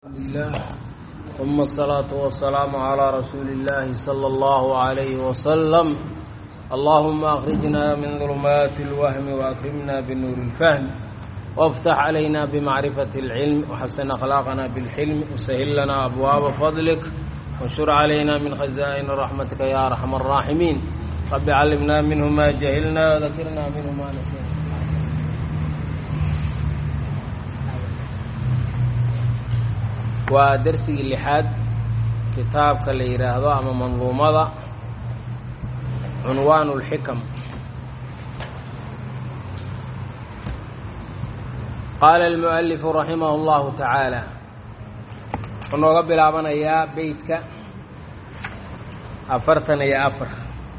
الله ثم الصلاة والسلام على رسول الله صلى الله عليه وسلم اللهم أخرجنا من ظلمات الوهم وأكرمنا بنور الفهم وافتح علينا بمعرفة العلم وحسن أخلاقنا بالحلم وسهل لنا أبواب فضلك وانشر علينا من خزائن رحمتك يا أرحم الراحمين رب علمنا منه ما جهلنا وذكرنا منه ما نسينا waa darsigii lixaad kitaabka la yidhaahdo ama manduumada cunwaan اlxikam qaala almualifu raximah اllahu tacaala wuxuu nooga bilaabanayaa beytka afartan iyo afar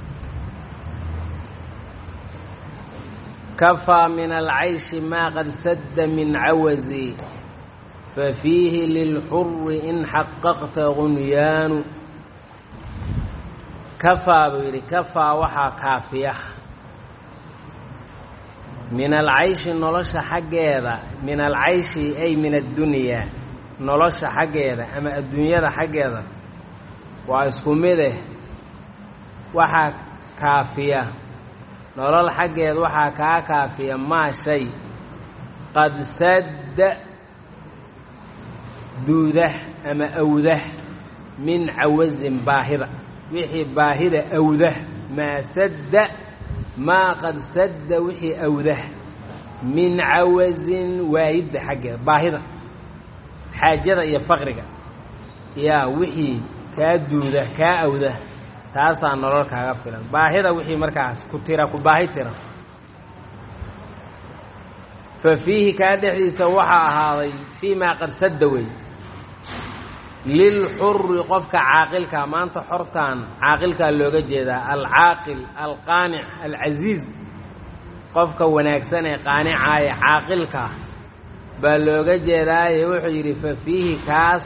kafaa min alcayshi maa qad sadda min cawazi fafiihi lilxuri in xaqaqta gunyaanu kafaa buu yidhi kafaa waxaa kaafiya min alcayshi nolosha xaggeeda min alcayshi ay min addunyaa nolosha xaggeeda ama adduunyada xaggeeda waa isku mideh waxaa kaafiya nolol xaggeed waxaa kaa kaafiya maa shay qad sadda duudah ama awdah min cawazin baahida wixii baahida awdah maa sadda maa qad sadda wixii awdah min cawazin waayidda xaggeeda baahida xaajada iyo faqriga yaa wixii kaa duuda kaa awdah taasaa nolol kaaga filan baahida wixii markaas ku tira ku baahi tira fa fiihi kaa dhexdiisa waxaa ahaaday fii maa qad sadda wey lilxuri qofka caaqilkaa maanta xortaan caaqilkaa looga jeedaa alcaaqil alqaanic alcasiiz qofka wanaagsan ee qaanicaaye caaqilka baa looga jeedaaye wuxuu yidhi fa fiihi kaas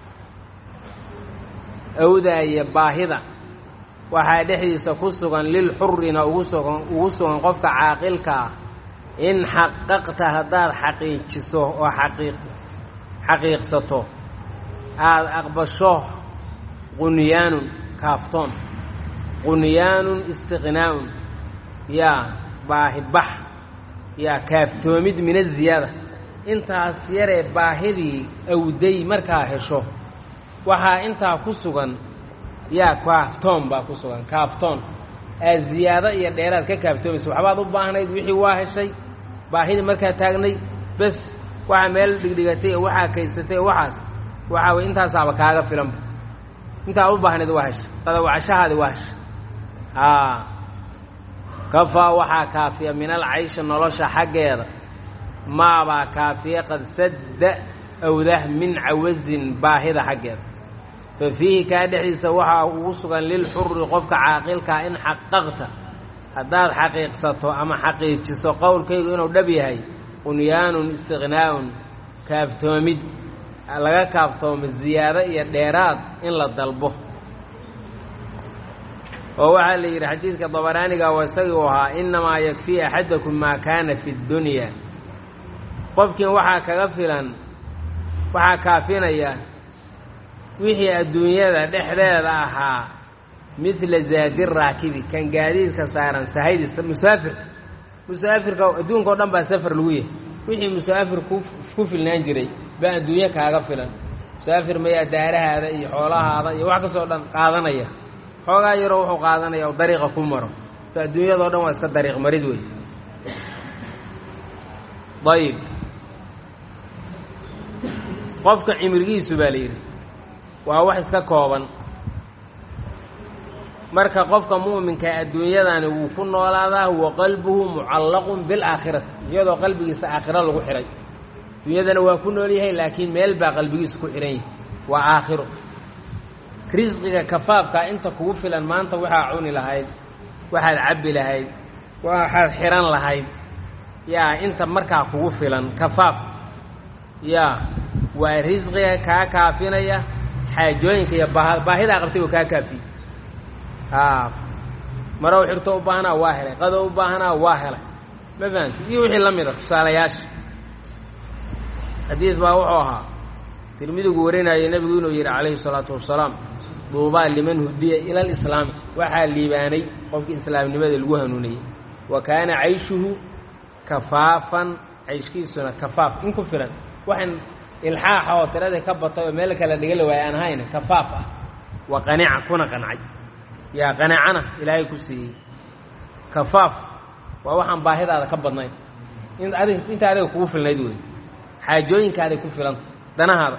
awdaaya baahida waxaa dhexdiisa ku sugan lilxurina ugu sugan ugu sugan qofka caaqilkaa in xaqaqta haddaad xaqiijiso oo xaqiiq xaqiiqsato aada aqbasho qunyaanun kaaftoon qunyaanun istiqnaa'un yaa baahibax yaa kaaftoomid min aziyaada intaas yaree baahidii awday markaa hesho waxaa intaa ku sugan yaa kaaftoon baa ku sugan kaaftoon aa ziyaado iyo dheeraad ka kaaftoomaysa waxbaad u baahnayd wixii waa heshay baahidii markaa taagnay bes waxaa meel dhigdhigatay oo waxaa kaysatay oo waxaas waxaa wey intaasaaba kaaga filanba intaa u baahnayd waa hesha dadawacashahaadi waa hesha aa kafaa waxaa kaafiya min alcayshi nolosha xaggeeda maabaa kaafiya qad sadda awdah min cawazin baahida xaggeeda fa fiihi kaa dhexdiisa waxaa ugu sugan lilxuri qofka caaqilkaa in xaqaqta haddaad xaqiiqsato ama xaqiijiso qowlkaygu inuu dhab yahay qunyaanun istiqnaa'un kaaftoomid laga kaaftoomo ziyaado iyo dheeraad in la dalbo oo waxaa la yidhi xadiidka dabaraaniga waa isagii u ahaa innamaa yakfii axadakum maa kaana fi ddunyaa qofkiin waxaa kaga filan waxaa kaafinaya wixii adduunyada dhexdeeda ahaa midla zaadi raakibi kan gaadiidka saaran sahaydiisa musaafirka musaafirka adduunka o dhan baa safar lagu yahay wixii musaafir ku ku filnaan jiray baa adduunyo kaaga filan musaafir mayaa daarahaada iyo xoolahaada iyo wax kastoo dhan qaadanaya xoogaa yaroo wuxuu qaadanaya oo dariiqa ku maro so adduunyadao dhan waa iska dariiq marid wey ayib qofka cimrigiisu baa la yidhi waa wax iska kooban marka qofka mu'minka adduunyadani wuu ku noolaadaa wa qalbuhu mucallaqun bilaakhirati iyadoo qalbigiisa aakhiro lagu xidhay adduunyadana waa ku nool yahay laakiin meel baa qalbigiisa ku xidhan yahay waa aakhiro risqiga kafaafkaa inta kugu filan maanta waxaa cuni lahayd waxaad cabbi lahayd waxaad xidhan lahayd yaa inta markaa kugu filan kafaaf yaa waa risqiga kaa kaafinaya xaajooyinka iyo baa baahidaa qabtay oo kaa kaafiye a marow xirto u baahanaa waa helay qado u baahanaa waa helay ma fahamti iyo wixii la mida tusaalayaasha xadiid baa wuxuu ahaa tirmidigu warinaya nebigu inuu yidhi calayhi salaatu wasalaam duubaa liman hudiya ila alislaami waxaa liibaanay qofkii islaamnimada lagu hanuuniyey wa kaana cayshuhu kafaafan cayshkiisuna kafaaf in ku filan waxaan ilxaaxa oo tiradii ka batay oo meel kale dhiga la waaya aan ahayn kafaaf ah wa qanica kuna qancay yaa qanacana ilaahay ku siiyey kafaaf waa waxaan baahidaada ka badnayn in adig inta adiga kugu filnayd wey xaajooyinkaaday ku filanta danahaada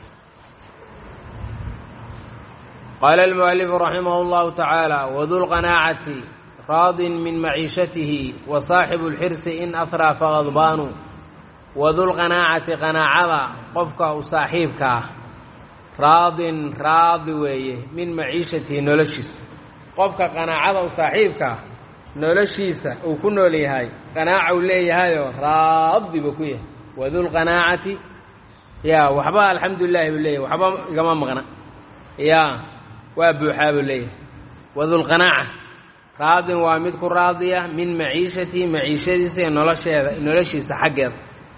qaala almualifu raximah اllahu tacaala wadulqanaacati raadin min maciishatihi wa saaxibu اlxirsi in ahraa faqadbaanu wadulqanaacati qanaacada qofka u saaxiibka ah raadin raadi weeye min maciishatihi noloshiisa qofka qanaacada u saaxiibkaa noloshiisa uu ku nool yahay qanaaca uu leeyahayoo raadi buu ku yahay wadulqanaacati yaa waxba alxamdu lilahi buu leeyahay waxba igama maqna yaa waa buuxaa buu leeyahay wadulqanaaca raadin waa mid ku raadiya min maciishatihi maciishadiisa iyo nolosheeda noloshiisa xaggeeda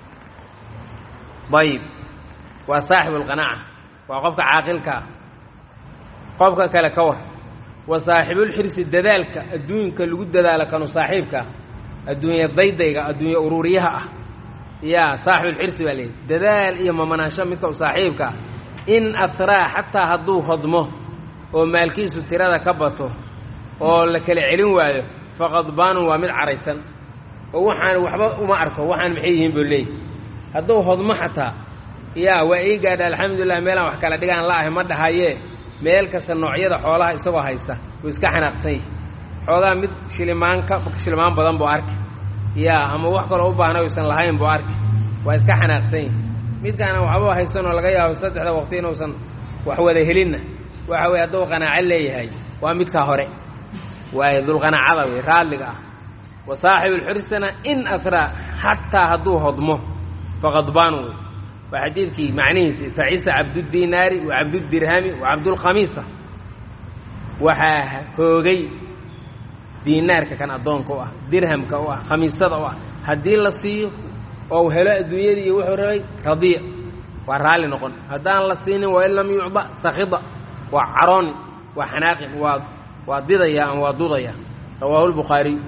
ayib waa saaxibu lqanaaca waa qofka caaqilkaa qofka kale ka war wa saaxibulxirsi dadaalka adduunka lagu dadaalo kanu saaxiibka adduunya daydayga adduunya uruuriyaha ah yaa saaxibulxirsi baa leeyahy dadaal iyo mamanaansho midka u saaxiibka ah in asraa xataa hadduu hodmo oo maalkiisu tirada ka bato oo la kala celin waayo faqadbaanun waa mid caraysan oo waxaan waxba uma arko waxaan maxay yihiin buu leeyahy hadduu hodmo xataa yaa waa ii gaadha alxamdulilah meelaan wax kala dhigaan la ahay ma dhahayee meel kasta noocyada xoolaha isagoo haysta wuu iska xanaaqsan yahay xoogaa mid shilimaan ka shilimaan badan buu arki yaa ama wax kaloo u baahna uysan lahayn buu arki waa iska xanaaqsan yahay midkaana waxba haysanoo laga yaabo saddexda waqti inuusan wax wada helinna waxa weye hadduu qanaaco leeyahay waa midkaa hore waayo dulqanaacada wey raadliga ah wa saaxibuulxirsina in asraa xataa hadduu hodmo faqadbaanu wey waa xadiidkii macnihiisi tacisa cabdudinaari wa cabdudirhami wa cabdulkhamiisa waxaa hoogay diinaarka kan addoonka u ah dirhamka u ah khamiisada u ah haddii la siiyo oo u helo adduunyadii iyo wuxuu rabay radiya waa raalli noqon haddaan la siinin wain lam yucda sakhida waa carooni waa xanaaqin waa waa didaya ama waa dudaya rawaahu lbukhaariy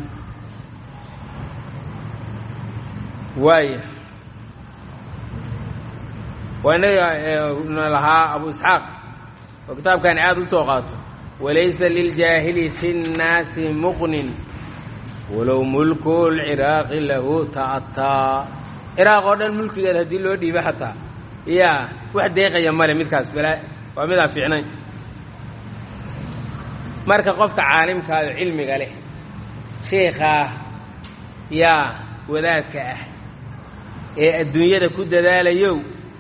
waaya waa inaga lahaa abu isxaaq oo kitaabkani aada u soo qaato walaysa liljaahili fi nnaasi muqnin walow mulku lciraaqi lahu ta'ataa ciraaq oo dhan mulkigeed haddii loo dhiibo xataa yaa wax deeqaya male midkaas balaa waa midaan fiicnayn marka qofka caalimkaado cilmiga leh sheikhaah yaa wadaadka ah ee adduunyada ku dadaalayow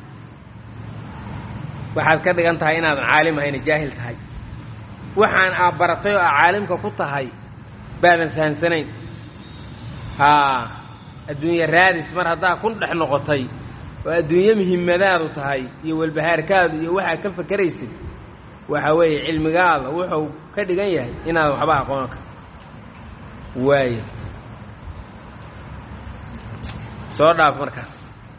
waxaad ka dhigan tahay inaadan caalim ahayna jaahil tahay waxaan aa baratay oo aa caalimka ku tahay baadan fahamsanayn haa adduunye raadis mar haddaa ku dhex noqotay oo adduunye muhimmadaadu tahay iyo walbahaarkaadu iyo waxaad ka fakeraysid waxa weeye cilmigaada wuxuu ka dhigan yahay inaadan waxba aqoon ka waayo soo dhaaf markaas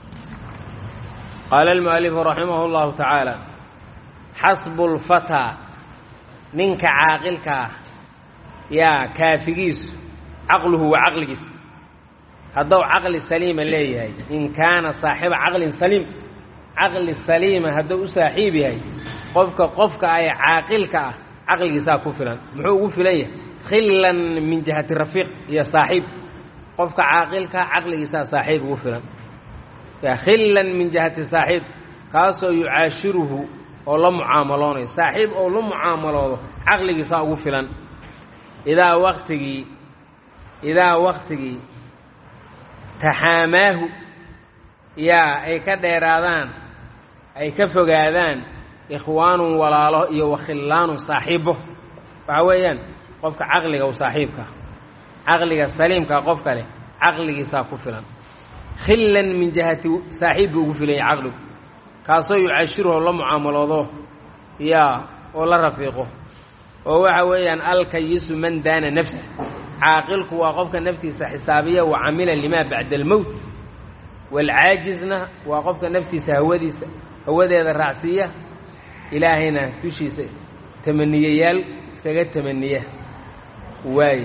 qaala almu'alifu raximah اllahu tacaala xasbu lfataa ninka caaqilka ah yaa kaafigiisu caqluhu waa caqligiisa hadduu caqli saliima leeyahay in kaana saaxiba caqlin saliim caqli saliima hadduu u saaxiib yahay qofka qofka ah ee caaqilka ah caqligiisaa ku filan muxuu ugu filan yahay khillan min jihati rafiiq iyo saaxiib qofka caaqilka caqligiisaa saaxiib ugu filan khillan min jihati saaxiib kaasoo yucaashiruhu oo la mucaamaloonayo saaxiib oo la mucaamaloodo caqligiisaa ugu filan idaa waktigii idaa waktigii taxaamaahu yaa ay ka dheeraadaan ay ka fogaadaan ikhwaanun walaalo iyo wakhillaanun saaxiibo waxa weeyaan qofka caqliga u saaxiibka caqliga saliimka qofka leh caqligiisaa ku filan khillan min jihati saaxiib buu ugu filanya caqligu kaasoo yucaashiruhu la mucaamaloodo yaa oo la rafiiqo oo waxa weeyaan alkayisu man daana nafsa caaqilku waa qofka naftiisa xisaabiya wa camila limaa bacda almowt waalcaajizna waa qofka naftiisa hawadiisa hawadeeda raacsiiya ilaahayna dushiisa tamaniyayaal iskaga tamaniya waaye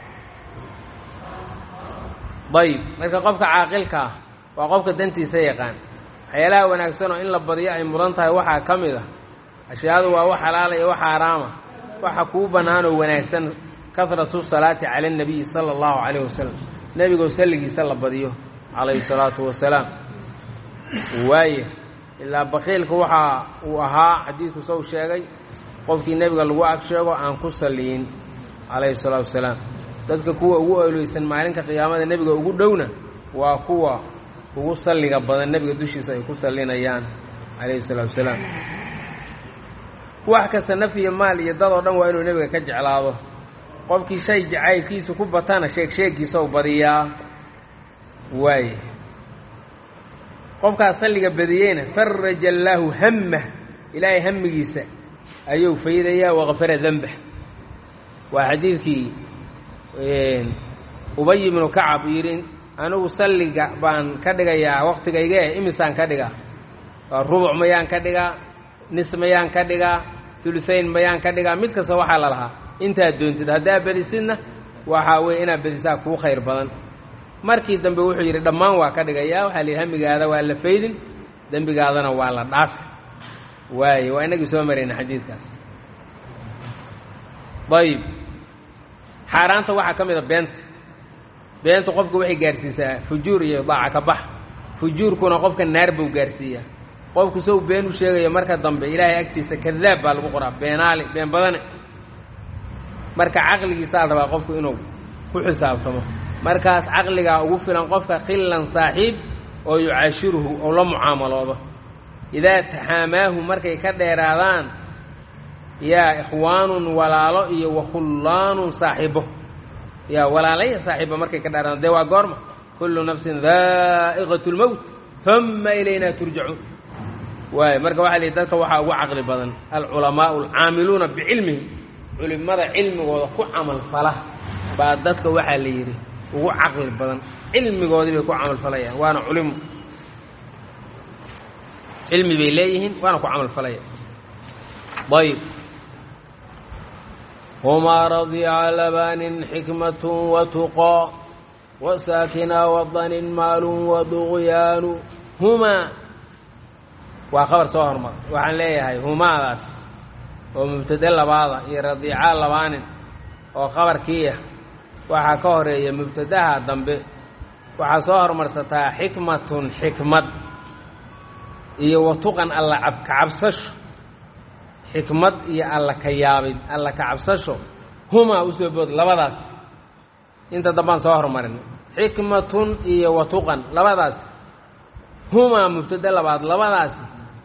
dayib marka qofka caaqilka ah waa qofka dantiisa yaqaan waxyaalaha wanaagsanoo in la badiyo ay mudan tahay waxaa ka mid a ashyaadu waa wax xalaala iyo wax xaaraama waxa kuu bannaanoo wanaagsan kahratu salaati cala annabiyi sala allahu calayh wasalam nebigoo salligiisa la badiyo calayhi salaatu wasalaam waaye ilaa bakiilka waxa uu ahaa xadiidku sow sheegay qofkii nebiga lagu ag sheego aan ku salliyin calayhi salaatu wasalaam dadka kuwa ugu oleysan maalinka qiyaamada nebiga ugu dhowna waa kuwa ugu salliga badan nebiga dushiisa ay ku sallinayaan calayhi salaatu wasalaam wax kasta naf iyo maal iyo dad oo dhan waa inuu nebiga ka jeclaado qofkii shay jacaylkiisa ku batana sheeg sheegiisa u badiyaa waaye qofkaas salliga badiyeyna faraja allaahu hammah ilaahay hamigiisa ayuu faydayaa wakafara denbah waa xadiidkii ubay ibnu kacab yidhi anigu salliga baan ka dhigayaa waktigaygee imisaan ka dhigaa waa rubuc mayaan ka dhigaa nis mayaan ka dhigaa ulusayn mayaan ka dhigaa mid kasta waxaa la lahaa intaad doontid haddaa bedisidna waxaa weeye inaad bedisaa kuu khayr badan markii dambe wuxuu yidhi dhammaan waa ka dhigayaa waxaa lihi hamigaada waa la faydin dembigaadana waa la dhaafi waaye waa inagii soo marayna xadiidkaas ayib xaaraanta waxaa ka mid a beenta beenta qofku waxay gaarhsiisaa fujuur iyo daaca ka bax fujuurkuna qofka naar buu gaarhsiiyaa qofku sow been u sheegayo marka dambe ilaahay agtiisa kadaab baa lagu qoraa beenaali been badane marka caqligiisaa rabaa qofku inuu ku xisaabtamo markaas caqligaa ugu filan qofka khillan saaxiib oo yucaashiruhu oo la mucaamaloodo idaa taxaamaahu markay ka dheeraadaan yaa ikhwaanun walaalo iyo wakhullaanun saaxiibo yaa walaalaya saaxiibo markay ka dheeraadaan dee waa goorma kullu nafsin daa'iqatu lmowt uma ilaynaa turjacuun waayo marka waxaa la yidhi dadka waxaa ugu caqli badan alculamaau alcaamiluuna bicilmihi culimada cilmigooda ku camal fala baa dadka waxaa la yidhi ugu caqli badan cilmigoodii bay ku camal falayaan waana culimo cilmi bay leeyihiin waana ku camal falaya ayb humaa radiica labanin xikmat watuqaa wasaakina wadanin maalun waduqyaanu humaa waa khabar soo hormar waxaan leeyahay humaadaas oo mubtade labaada iyo radiica labaanin oo khabarkiiah waxaa ka horeeya mubtadaha dambe waxaa soo hormarsataa xikmatun xikmad iyo watuqan alla kacabsasho xikmad iyo alla ka yaabid alla kacabsasho humaa usoo bood labadaas inta dambaan soo hormarin xikmatun iyo watuqan labadaas humaa mubtade labaad labadaasi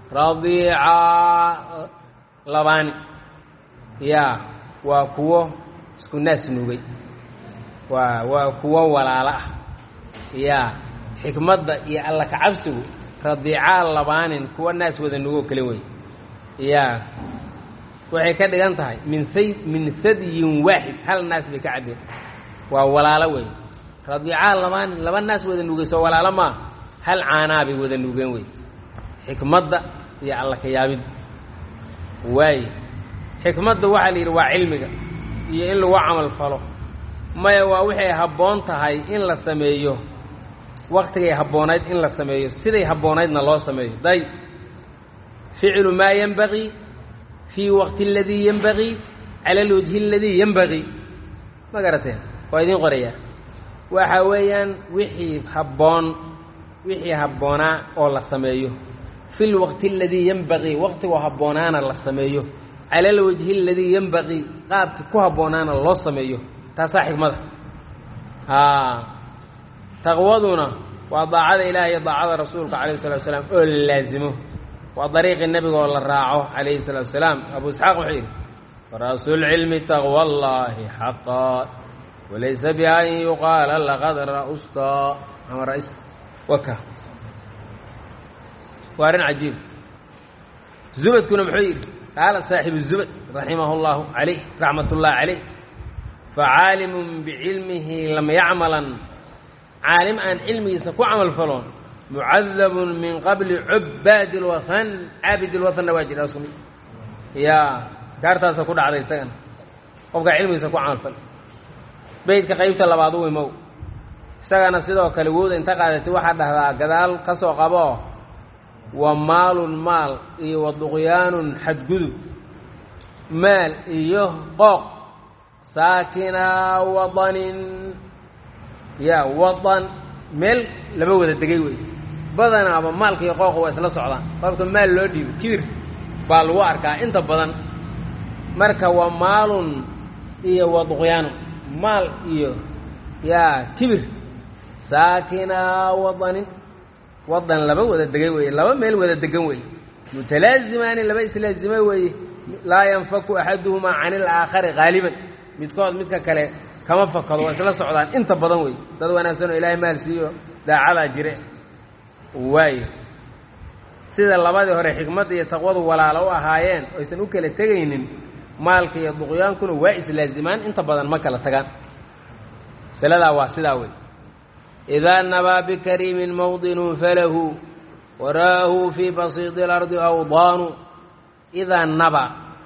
radiica labaani yaa waa kuwo isku naas nugay waa waa kuwo walaalo ah yaa xikmadda iyo alla kacabsigu radiicaa labaanin kuwa naas wada nugoo kale wey yaa waxay ka dhigan tahay min say min sadyin waaxid hal naas bay ka cabeen waa walaalo wey radiicaa labaanin laba naas wada nugayso walaalo maa hal caanaa bay wada nugeen wey xikmadda iyo alla ka yaabid waaye xikmadda waxaa la yidhi waa cilmiga iyo in lagu camal falo maya waa waxay habboon tahay in la sameeyo waktigay habboonayd in la sameeyo siday habboonaydna loo sameeyo day ficlu maa yenbagii fii waqti aladii yenbagii cala alwajhi aladii yenbagii ma garateen waa idiin qorayaa waxa weeyaan wixii habboon wixii habboonaa oo la sameeyo fi lwaqti aladii yenbagii waqtigoo habboonaana la sameeyo cala alwajhi aladii yenbagii qaabkii ku habboonaana loo sameeyo taasaa xikmada taqwaduna waa daacada ilaah iyo daacada rasuulka calayh salatu salaam oo la laazimo waa dariiqii nebiga oo la raaco calayhi salatu salaam abu isxaaq wuxuu yidhi ra'sulcilmi taqwa allahi xaqaa walaysa bian yuqaala laqad ra'usta ama rais waka waa arrin cajiib zubadkuna muxuu yidhi qaala saaxibu zubad raximahu llahu calayh raxmat ullahi calayh facaalimun bicilmihi lam yacmalan caalim aan cilmigiisa ku camal faloon mucadabun min qabli cubaadi lwathan caabid lwathanna waa jira sumi yaa gaartaasa ku dhacday isagana qofkaa cilmigiisa ku camalfal beydka qaybta labaad u imow isagana sidoo kale wowda inta qaadatay waxaa dhahdaa gadaal ka soo qaboo wa maalun maal iyo wa duqyaanun xadgudub maal iyo qooq saakinaa wadanin ya wadan meel lama wada degay wey badanaaba maalka iyo qooqa waa isla socdaan qofka maal loo dhiibo kibir baa lagu arkaa inta badan marka waa maalun iyo wa duqyaanun maal iyo yaa kibir saakinaa wadanin wadan laba wada degay weeye laba meel wada degan weeye mutalaazimaani laba islaazima weeye laa yanfaku axaduhumaa can ilaakhari haaliban midkood midka kale kama fakado waa isla socdaan inta badan wey dad wanaagsan oo ilaahay maal siiyo daacadaa jire waaye sida labadii hore xikmadda iyo taqwadu walaalo u ahaayeen oysan u kala tegaynin maalka iyo duqyaankuna waa islaazimaan inta badan ma kala tagaan masaladaa waa sidaa wey idaa nabaa bikariimin mawdinun falahu waraahu fii basiidi اlardi awdaanu idaa naba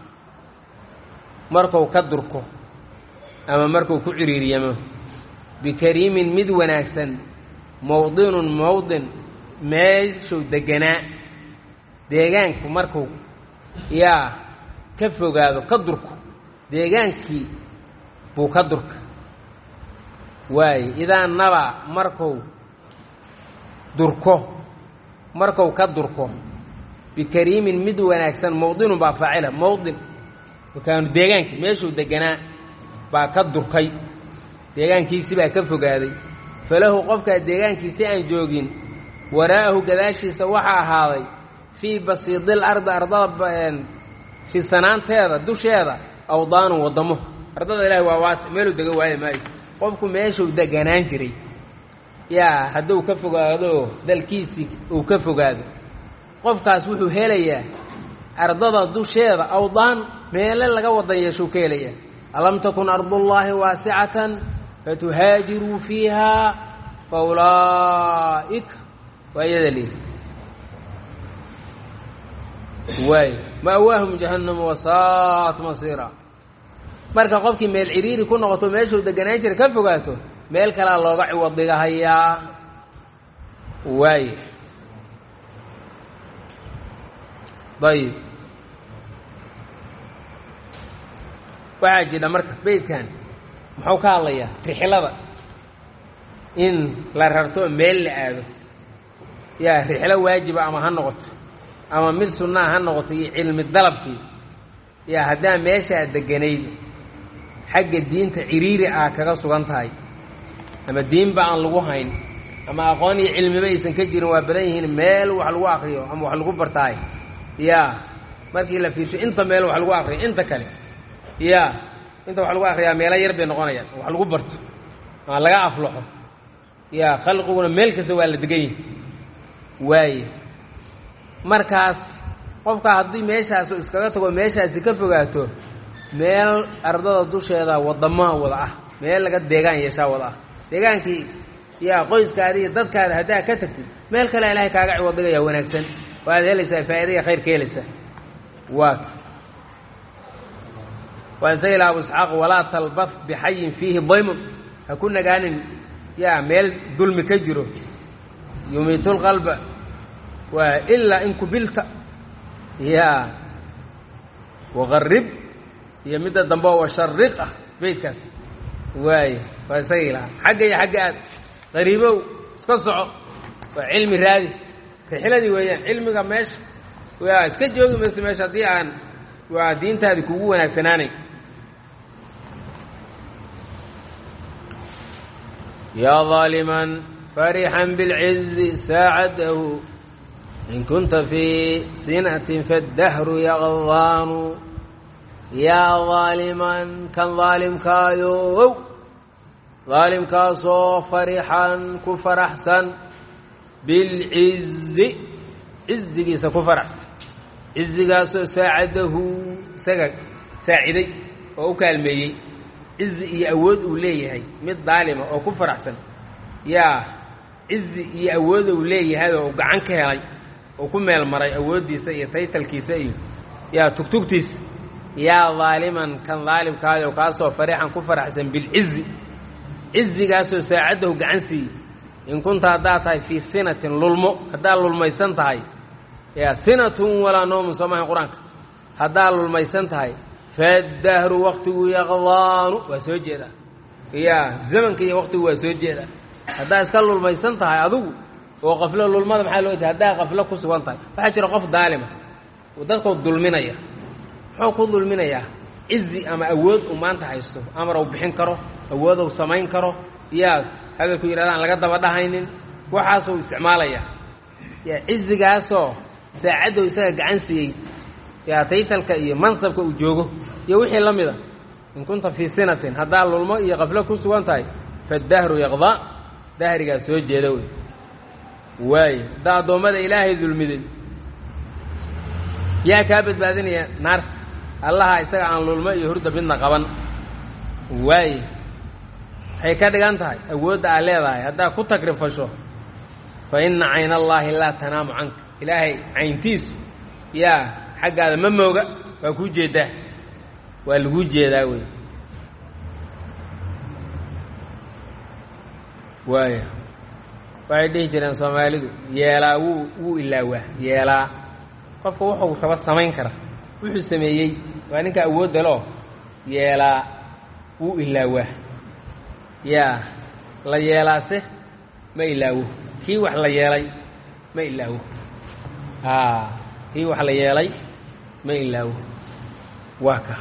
marku ka durko ama markuu ku ciriiriyamo bikariimin mid wanaagsan mawdinun mawdin meeshuu deganaa deegaanku markuu yaa ka fogaado ka durko deegaankii buu ka durka waaye idaa naba marku durko marku ka durko bikariimin mid wanaagsan mawdinun baa faacila mawdin makaanu deegaankii meeshuu deganaa baa ka durkay deegaankiisi baa ka fogaaday falahu qofkaa deegaankiisi aan joogin waraa'ahu gadaashiisa waxaa ahaaday fii basiidil ardi ardada fidsanaanteeda dusheeda awdaanun waddamo ardada ilaahi waa waasi meeluu dega waaye maayo qofku meeshuu deganaan jiray yaa hadduu ka fogaado dalkiisii uu ka fogaado qofkaas wuxuu helayaa ardada dusheeda awdaan meele laga wadan yeeshuu ka helayaa alam takun ardullaahi waasicatan fatuhaajiruu fiiha fa ulaa'ika waa iyada lihi waay ma'waahum jahannamu wasaat masiira marka qofkii meel ciriiri ku noqoto meeshuu deganaan jira ka fogaato meel kalea looga ciwadigahayaa waay ayib waxaa jidha marka beydkan muxuu ka hadlayaa rixlada in la rarto meel la aado yaa rixlo waajiba ama ha noqoto ama mid sunnaa ha noqoto iyo cilmi dalabkii yaa haddaa meeshaa deganayd xagga diinta ciriiri ah kaga sugan tahay ama diinba aan lagu hayn ama aqoon iyo cilmiba aysan ka jirin waa badan yihiin meel wax lagu akriyo ama wax lagu bartaay yaa markii la fiirsho inta meel wax lagu akriyo inta kale yaa inta wax lagu akriyaa meelo yar bay noqonayaan wax lagu barto ama laga aflaxo yaa khalqiguna meel kasta waa la degan yihi waaye markaas qofka haddii meeshaasu iskaga tago meeshaasi ka fogaato meel ardada dusheeda wadamaha wada ah meel laga deegaan yeeshaa wada ah deegaankii yaa qoyskaada iyo dadkaada haddaa ka tagtid meel kale ilaahay kaaga ciwadagaya wanaagsan waaad helaysaa faa'iidaya khayr ka helaysaa waa waa isaga ilaha abu isxaaq walaa talbaf bixayin fiihi daymun ha ku nagaanin yaa meel dulmi ka jiro yumiitu lqalba waa ilaa in kubilta yaa waqarib iyo midda dambe oo washariq ah beydkaas waaye waa isaga ilaha xagga iyo xagga aad qariibow iska soco waa cilmi raadi rixladii weeyaan cilmiga meesha waa iska joogi mayso meesha haddii aan waa diintaadi kugu wanaagsanaanay yaa ظaaliman farixan biاlcizi saacadahu in kunta fii sinatin faاdahru yaqdaanu yaa daaliman kan daalimkaayow daalimkaasoo farixan ku faraxsan bilcizi cizigiisa ku faraxsan cizigaasoo saacadahu isaga saaciday oo u kaalmeeyey cizi iyo awood uu leeyahay mid daalima oo ku faraxsan yaa cizi iyo awood uu leeyahay oo gacan ka helay oo ku meel maray awooddiisa iyo taytalkiisa iyo yaa tugtugtiisa yaa daaliman kan daalimkaadi oo kaasoo farixan ku faraxsan bilcizi cizigaasoo saacaddahu gacan siiyey in kunta haddaad tahay fii sinatin lulmo haddaad lulmaysan tahay yaa sinatun walaa noomun soo mahayn qur-aanka haddaad lulmaysan tahay faddahru waktigu yaqdaanu waa soo jeedaa yaa zamanka iyo waktigu waa soo jeedaa haddaad iska lulmaysan tahay adigu oo qaflo lulmada maxaa loo jeeda haddaad qaflo ku sugan tahay waxaa jira qof daalima dadkoo dulminaya muxuu ku dulminayaa cizi ama awood uu maanta haysto amar uu bixin karo awood uu samayn karo yaa hadalku yidhahda aan laga daba dhahaynin waxaasuu isticmaalayaa yaa cizigaasoo saacaddow isaga gacan siiyey yaa taytalka iyo mansabka uu joogo iyo wixii la mida in kunta fii sinatin haddaad lulmo iyo qaflo ku sugan tahay faddahru yaqdaa dahrigaa soo jeeda wey waayo haddaa addoommada ilaahay dulmiday yaa kaa badbaadinaya naarta allaha isaga aan lulmo iyo hurda midna qaban waaye waxay ka dhigan tahay awoodda aad leedahay haddaad ku tagrifasho fa inna cayn allaahi laa tanaamu canka ilaahay cayntiisu yaa xaggaada ma mooga waa kuu jeedaa waa laguu jeedaa wey waaya waxay dhihi jireen soomaalidu yeelaa wuu wuu ilaawaa yeelaa qofka wuxuu raba samayn kara wuxuu sameeyey waa ninka awoodda loo yeelaa wuu ilaawaa yaa la yeelaase ma ilaawo kii wax la yeelay ma ilaawo aa kii wax la yeelay ma ilaawo waa ka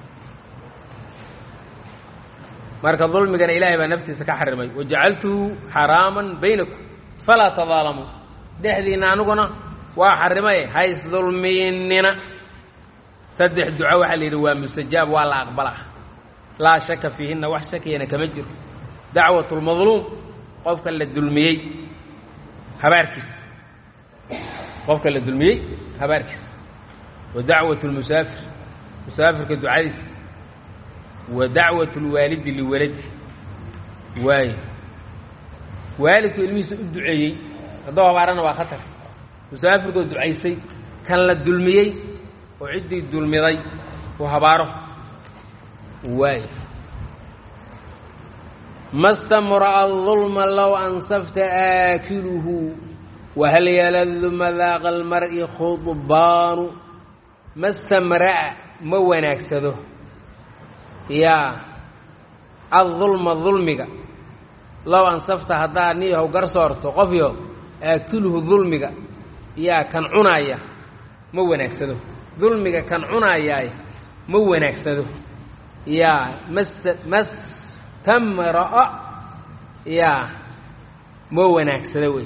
marka dulmigana ilaahay baa naftiisa ka xarimay wajacaltuhu xaraaman baynakum falaa tadaalamuu dhexdiinna aniguna waa xarimay hays dulmiinina saddex duco waxaa la yidhi waa mustajaab waa la aqbalaa laa shaka fiihinna wax shakiyana kama jiro dacwat lmadluum qofka la dulmiyey habaarkiisa qofka la dulmiyey habaarkiisa wa dacwat lmusaafir musaafirka ducadiisa wa dacwat lwaalidi liwaladi waayo waalidku ilmihiisa u duceeyey haddoo habaarana waa khatar musaafirkoo ducaysay kan la dulmiyey oo ciddii dulmiday uu habaaro waayo ma stamra'a dulma low ansafta aakiluhu wahal yaladu madaaqa almar'i khudbaanu ma stamra'a ma wanaagsado yaa addulma dulmiga low ansafta haddaad niyahow garsoorto qofyo aakiluhu dulmiga yaa kan cunaaya ma wanaagsado dulmiga kan cunaayaay ma wanaagsado yaa mas mastamra'a yaa ma wanaagsado wey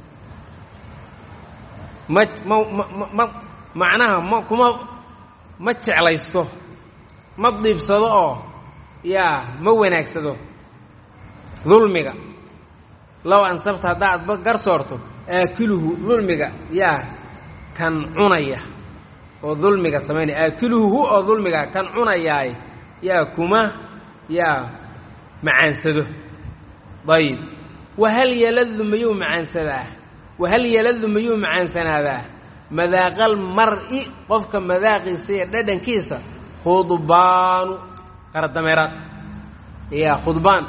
ma ma ma ma macnaha ma kuma ma jeclaysto ma diibsado oo yaa ma wanaagsado dulmiga low ansabta haddaad ba garsoorto aakiluhu dulmiga yaa kan cunaya oo dulmiga samaynaya aakiluhu hu oo dulmiga kan cunayaay yaa kuma yaa macaansado dayib wahal yaladu mayuu macaansadaa wahal yaladu mayuu macaansanaadaa madaaqal mar'i qofka madaaqiisa iyo dhadhankiisa khudbaanu qaradameeraad yaa khudbaan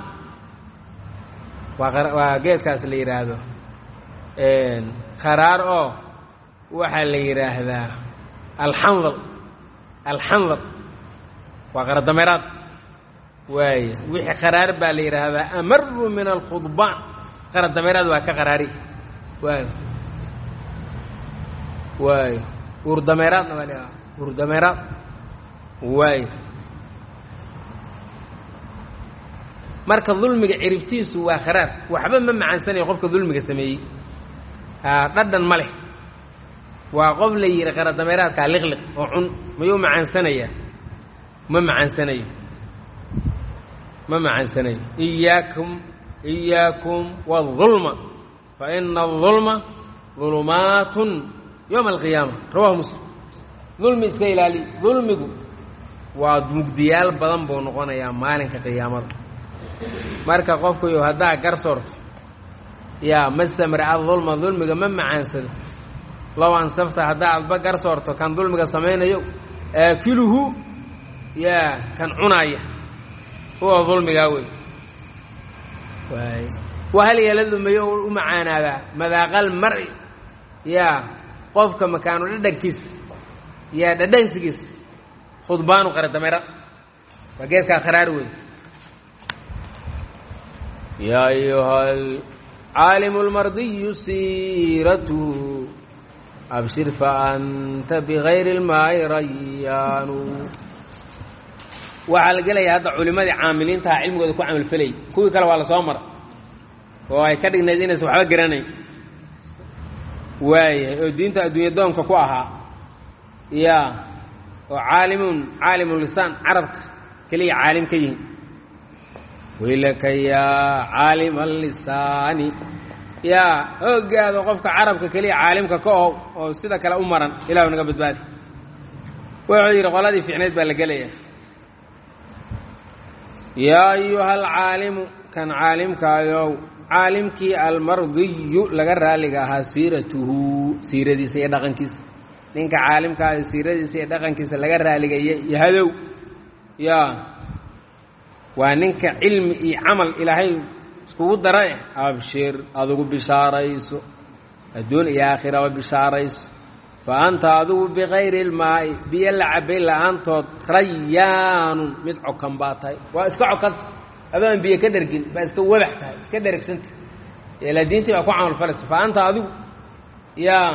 waa waa geedkaas la yidhaahdo kharaar oo waxaa la yidhaahdaa alxandal alxandal waa qaradameeraad waaya wixii qaraar baa la yidhaahdaa amaru min alkhudbaan qaradameeraad waa ka qaraari waayo waayo uurdameeraadna waa la uurdameeraad waayo marka dulmiga ciribtiisu waa kharaar waxba ma macaansanayo qofka dulmiga sameeyey haa dhadhan ma leh waa qof la yidhi qaradameeraadkaa liqliq oo cun mayuu macaansanayaa ma macaansanayo ma macaansanayo iyaakum iyaakum waadulma fa ina adulma dulumaatun yowma alqiyaama rawahu muslim dulmi iska ilaali dulmigu waa mugdiyaal badan buu noqonayaa maalinka qiyaamada marka qofkuyo haddaa garsoorto yaa mastamra adulma dulmiga ma macaansado low ansafta haddaa adba gar soorto kan dulmiga samaynayo aakiluhu yaa kan cunaaya huwa dulmigaa wey waay wahal yeeladumayo u macaanaadaa madaaqal mari yaa qofka makaanu dhadhankiis yaa dhadhansigiis khudbaanu qara dameera waa geedkaa kharaar wey yaa ayuha caalimu lmardiyu siiratuhu abshir faanta bigayri اlmaa'i rayaanu waxaa la gelaya hadda culimadii caamiliintaha cilmigooda ku camalfelayay kuwii kale waa la soo mara oo ay ka dhignayd inaysan waxba garanayn waayahay oo diinta adduunya doonka ku ahaa ya oo caalimun caalimu lisaan carabka keliya caalim ka yihin waylaka yaa caalima alisaani yaa hoogaada qofka carabka keliya caalimka ka ohow oo sida kale u maran ilahu naga badbaadi wuxuu yidhi qoladii fiicnayd baa la gelaya yaa ayuha alcaalimu kan caalimkaayow caalimkii almardiyu laga raaliga ahaa siiratuhu siiradiisa iyo dhaqankiisa ninka caalimkaayo siiradiisa iyo dhaqankiisa laga raaligaya yahadow yaa waa ninka cilmi iyo camal ilaahay iskugu dara eh abshir adugu bishaarayso adduun iyo aakhiraba bishaarayso fa anta adigu bikayri ilmaa'i biyo la cabay la-aantood rayaanun mid cokan baa tahay waa iska cokanta adoo aan biyo ka dhergin baa iska wabax tahay iska dheregsanta ilaa diintii baa ku camal falaysa fa anta adigu yaa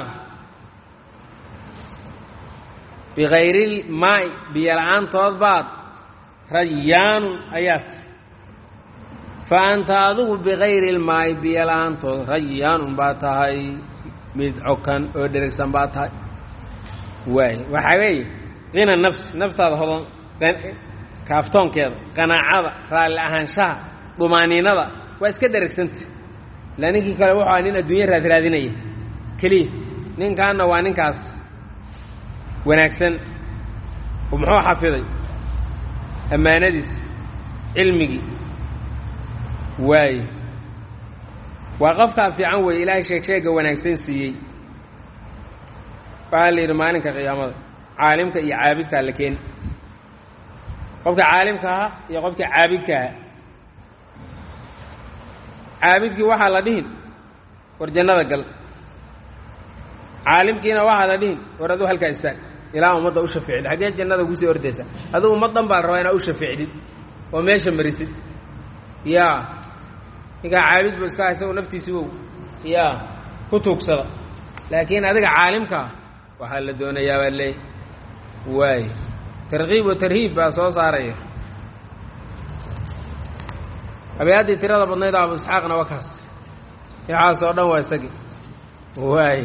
bikayrilmaa'i biyo la-aantood baad rayaanun ayaad fa anta adigu bikayri ilmaa'i biyo la-aantood rayaanun baa tahay mid cokan oo dheregsan baa tahay waay waxaa weeye qina nafsi naftaada hodan kaaftoonkeeda qanaacada raalli ahaanshaha dumaaniinada waa iska dheregsanta ilaa ninkii kale wuxuu aha nin adduunya raadraadinaya keliya ninkaanna waa ninkaas wanaagsan oo muxuu xafiday ammaanadiis cilmigii waaye waa qofkaa fiican weeye ilaahay sheeg sheega wanaagsan siiyey waxaa la yidhi maalinka qiyaamada caalimka iyo caabidkaa la keeni qofka caalimka ahaa iyo qofka caabidka ahaa caabidkii waxaa la dhihin war jannada gal caalimkiina waxaa la dhihin war aduu halkaa istaag ilaa ummadda u shafeecid xaggee jannada ugusii ordaysa aduu ummaddan baa la rabaa inaa u shafeecdid oo meesha marisid yaa ninkaa caabid bu iska isago naftiisi wow yaa ku tuugsada laakiin adiga caalimkaa waxaa la doonayaa baa leey waay tarkiib wa tarhiib baa soo saaraya abeeyaddii tirada badnayd abu isxaaqna waa kaas waxaas oo dhan waa isagii waay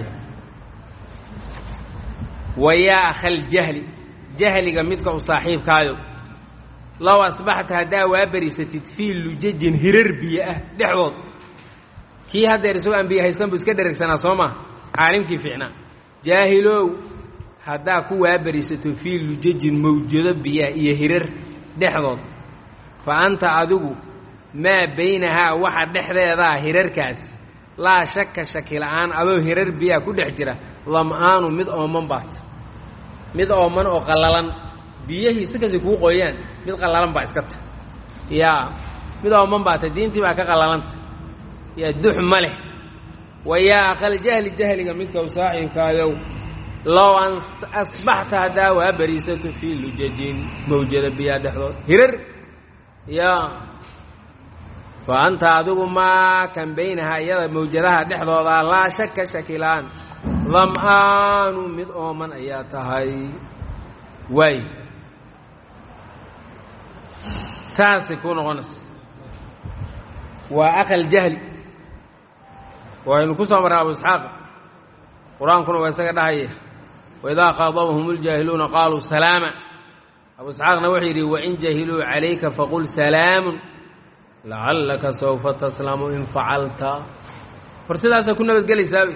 wayaa akhal jahli jahliga midka u saaxiibkaayo low asbaxta haddaa waa berisatid fii lujajin hirar biyo ah dhexdood kii haddeer isagoo aan biyo haysan bu iska dheregsanaa soo maa caalimkii fiicnaa jaahilow haddaa ku waaberisato fii lujajin mawjado biyaah iyo hirar dhexdood fa anta adigu maa baynahaa waxa dhexdeedaa hirarkaas laa shaka shaki la'aan adoo hirar biyaa ku dhex jira lam'aanu mid ooman baat mid ooman oo qallalan biyahii si kasi kuu qoyaan mid qallalan baa iska ta yaa mid ooman baata diintii baa ka qallalanta yaa dux ma leh wa yaa aqal jahli jahliga midka u saaxiibkaayow low an asbaxta haddaa waa beriisato fii lujajin mawjada biyaa dhexdood hirar yaa fa anta adigu maa kan baynahaa iyada mawjadaha dhexdooda laa shaka shakilaan dam'aanu mid ooman ayaa tahay waay taasay kuu noqonaysa waa aqal jahli waynu ku soo marray abu isxaaq qur-aankuna waa isaga dhahaya waidaa qaadabahum اljaahiluuna qaaluu salaama abu isxaaqna wuxuu yidhi wain jahiluu calayka faqul salaamun lacallaka sawfa taslamu in facalta hor sidaasaa ku nabadgelaysaaba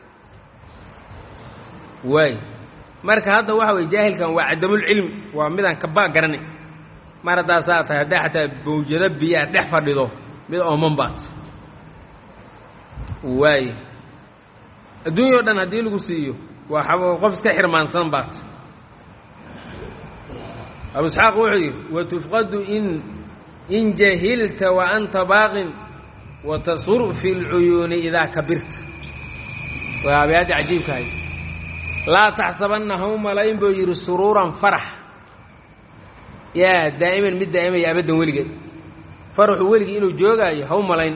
waay marka hadda waxa weye jaahilkan waa cadamulcilmi waa midaan kabaa garanay mar haddaa saa tahay haddaa xataa mawjado biyaa dhex fadhido mid ooman baat waaye adduunya o dhan haddii lagu siiyo waa qof iska xirmaansan baat abu isxaaq wuxuu yidhi watufqadu in in jahilta wa anta baaqin watasur fi اlcuyuuni idaa kabirta waa abyaaddi cajiibkahay laa taxsabanna ha u malayn buu yidhi suruuran farax yaa daa'iman mid daa'imaya abaddan weligeed faraxu weligii inuu joogaayo ha u malayn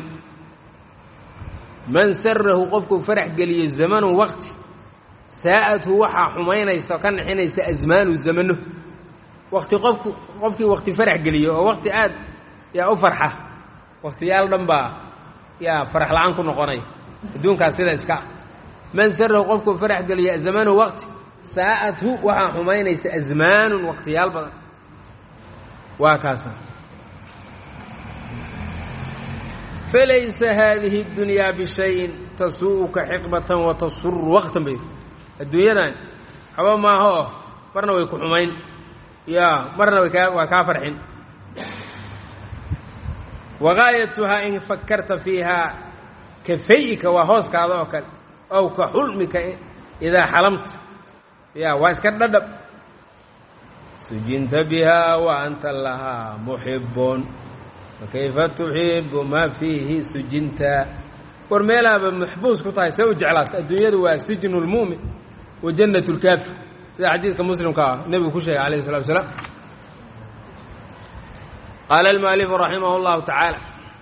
man sarahu qofkuu farax geliyo zamanu waqti saa'adhu waxaa xumaynaysa ka nixinaysa asmaanu zamano wakti qofku qofkii wakti farax geliyo oo wakti aad yaa u farxa waktiyaal dhan baa yaa farax la-aan ku noqonay adduunkaas sida iska ah man sarahu qofkuu farax geliyo zamanu waqti saa'adhu waxaa xumaynaysa asmaanun waktiyaal badan waa kaasa falaysa haadihi اdunyaa bishayin tasuu'uka xiqbatan watasuru waqtan bay adduunyadan haba maaha oo marna way ku xumayn ya marna way kaa waa kaa farxin wagaayatuhaa in fakarta fiihaa ka fay'ika waa hooskaada oo kale ow ka xulmika idaa xalamta ya waa iska dhadhab sujinta bihaa wa anta lahaa muxibbun fakayfa tuxibu maa fiihi sujinta war meelaaba maxbuus ku tahay see u jeclaata adduunyadu waa sijnu lmu'min wa jannat lkaafir sida xadiidka muslimka ah nebigu ku sheegay alayh الsalatu wasalaam qaala almualifu raximah اllahu tacaala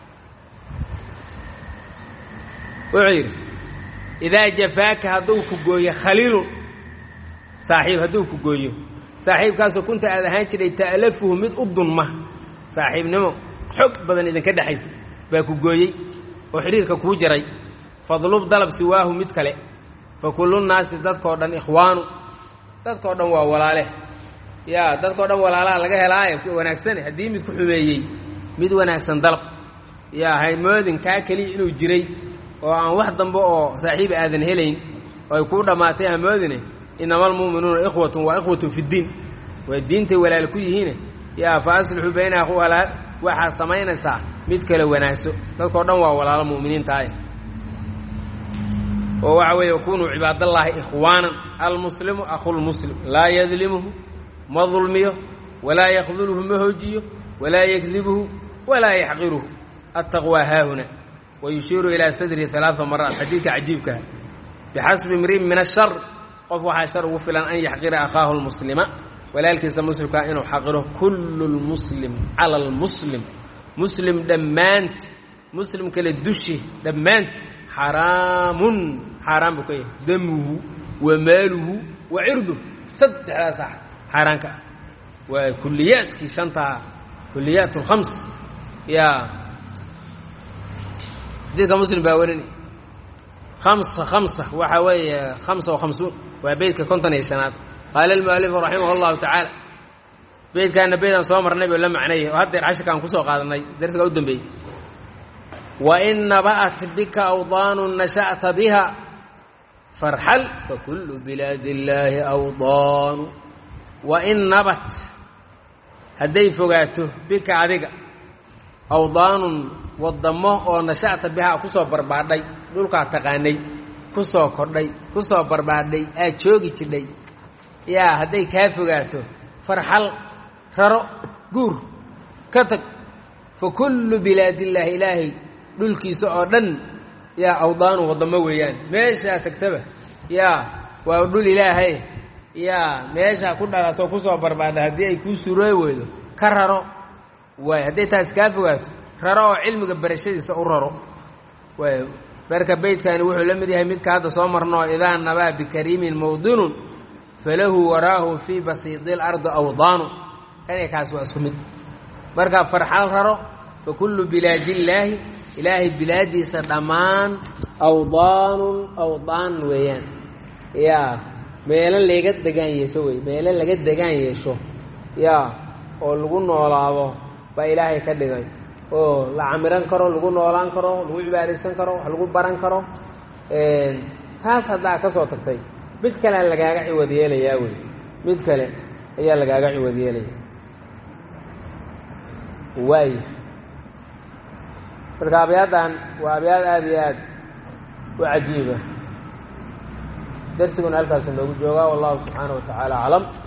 wuxuu yidhi idaa jafaaka hadduu ku gooyo khaliilun saaxiib hadduu ku gooyo saaxiibkaasoo kunta aad ahaan jiray ta'lafuhu mid u dunma saaxiibnimo xog badan idinka dhexaysa baa ku gooyey oo xidhiirka kuu jaray fadlub dalab siwaahu mid kale fa kullu nnaasi dadkao dhan ikhwaanu dadkao dhan waa walaale yaa dadkao dhan walaalaha laga helaaye wanaagsane haddii midku xumeeyey mid wanaagsan dalab yaa haymoodin kaa keliya inuu jiray oo aan wax dambe oo saaxiib aadan helayn oo ay kuu dhammaatay hamoodine inama almu'minuuna ikhwatun waa ikhwatun fiddiin waa diintay walaal ku yihiine yaa fa aslixuu bayna akhwalaal waxaad samaynaysaa mid kale wanaagso dadkao dhan waa walaalo mu'miniintaaye oo waxa weeye kunuu cibaadallaahi ikhwaanan almuslimu akhulmuslim laa yadlimuhu ma dulmiyo walaa yakduluhu ma hoojiyo walaa yakdibuhu walaa yaxqiruhu attaqwaa haahuna wayushiiru ilaa sadrihi alaaa maraat xadiidka cajiibkaha bixasbi imri'in min ashar qof waxaa shar ugu filan an yaxqira akhaahu lmuslima walaalkiisa muslimkaa inuu xaqiro kullu lmuslim cala almuslim muslim dhammaant muslim kale dushi dhammaant xaraamun xaaraan buu ka yahay damuhu wa maaluhu wa cirduh saddexdaas xaaraanka ah waa kuliyaadkii shantaa kuliyaat alkhams yaa xadiidka muslim baa warinay hamsa hamsa waxaa weeye hamsa wa hamsuun waa beydka konton iyo shanaad qaala almualifu raximah allahu tacaala beydkaana beydaan soo marnay buu la macnayay oo haddeer cashirkaan kusoo qaadanay darsiga u dambeeyey wain naba'at bika awdaanu nasha'ta biha farxal fakullu bilaadi illaahi awdaanu wain nabat hadday fogaato bika adiga awdaanun waddamo oo nasha'ta bihaa kusoo barbaadhay dhulkaa taqaanay ku soo kordhay ku soo barbaadhay aad joogi jidhay yaa hadday kaa fogaato farxal raro guur ka tag fa kullu bilaadillaahi ilaahay dhulkiisa oo dhan yaa awdaanu waddamo weeyaan meeshaa tagtaba yaa waa dhul ilaahay yaa meeshaa ku dhalato kusoo barbaadha haddii ay kuu surooy weydo ka raro waay hadday taas kaa fogaato raro oo cilmiga barashadiisa u raro waay marka beydkani wuxuu la mid yahay midka hadda soo marnoo idaa nabaa bikariimin mawdinun falahu waraahu fii basiidi lardi awdaanu kaniga kaas waa isku mid marka farxal raro fa kullu bilaadillaahi ilaahay bilaadiisa dhammaan awdaanun awdaan weeyaan yaa meelo laga degaan yeesho wey meelo laga degaan yeesho yaa oo lagu noolaado baa ilaahay ka dhigay oo la camiran karo lagu noolaan karo lagu cibaadaysan karo wax lagu baran karo taas haddaa ka soo tagtay mid kalea lagaaga ciwad yeelayaa wey mid kale ayaa lagaaga ciwad yeelaya waay marka abyaaddan waa abyaad aada iyo aad u cajiiba darsiguna halkaasu noogu joogaa wallahu subxaanaه wa tacaala aclam